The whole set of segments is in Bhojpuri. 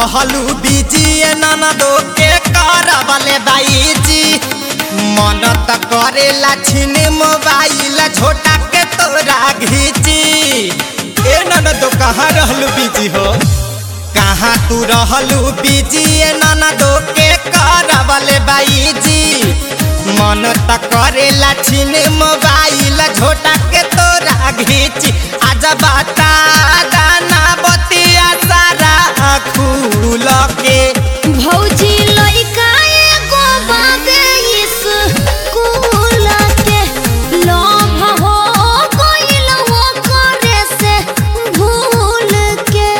रहलू बीजी ननदो के करबले बाईजी मन त करेला छिन मोबाइल छोटा के तोरा घीची ए ननदो कहाँ रहलू बीजी हो कहाँ तू रहलू बीजी ननदो के करबले बाईजी मन त करेला छिन मोबाइल छोटा के तोरा घीची आज बाता दाना बतिया सारा खुल के भौजी लइका एगो बाबे स्कूल के लव हो गइल वो करे से भूल के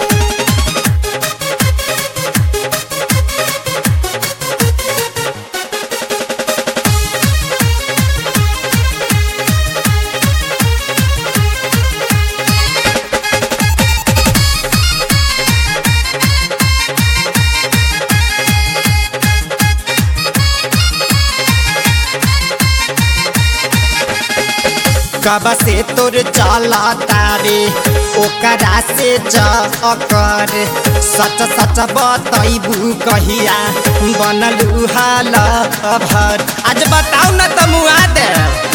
कब से तोर चला तारे ओकरा से चकर सच सच बतैबू कहिया बनलू हाल भर आज बताऊ न त मुआ दे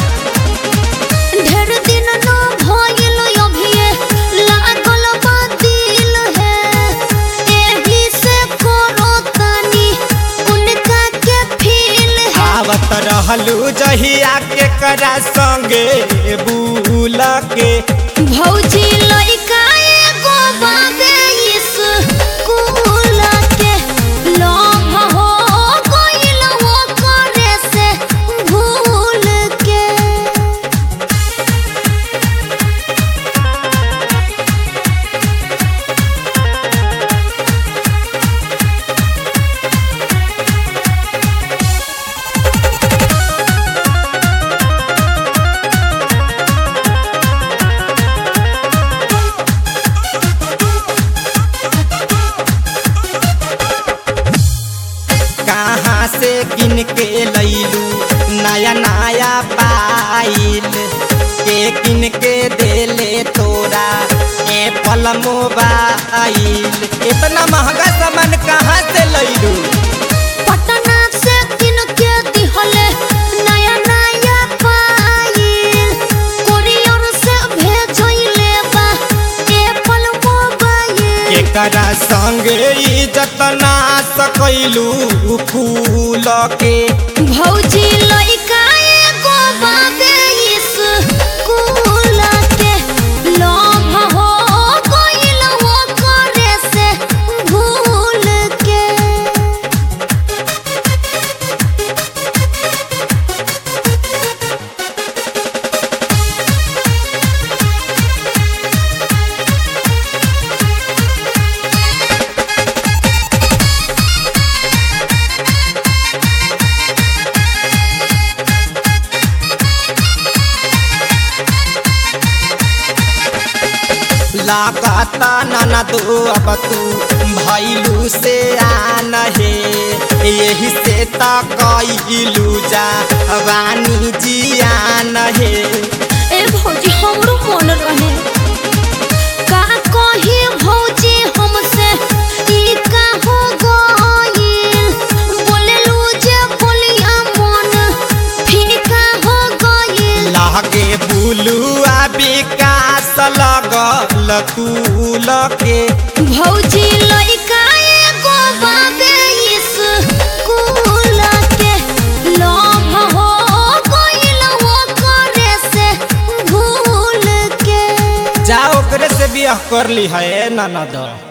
ढेर दिन न भइल अभिये लागल बा दिल है एही से करो तनी उनका के फील है आवत रहलू जहिया के करा संगे बुल के भौजी लइका एगो बाबे स्कूल के लव हो गइल वो करे से भूल के कहाँ से किन के लैलू नया नया पाइल के किन के देले तोरा एप्पल मोबाइल इतना महंगा सामान कहाँ से लैलू पटना से किन के दिहले नया नया पाइल कोरियर से भेजइले बा एप्पल मोबाइल एकरा संगे इज्जत ना सकैलू फूल के भौजी लइका एगो बाबे स्कूल के लव हो गइल वो करे से भूल के लागता नाना दो अब तू भैलू से आन हे यही से त कैलू जा वानी जियान हे ए भौजी हमरो मन रहे का कही भौजी हमसे ई का हो गइल बोलेलू जे बोलिया मन फीका हो गइल लागे बुलुआ विकास लगल तूल के भौजी लइका एगो बाबे स्कूल के लव हो गइल वो करे से भूल के जा ओकरे से बियाह कर ली है ननद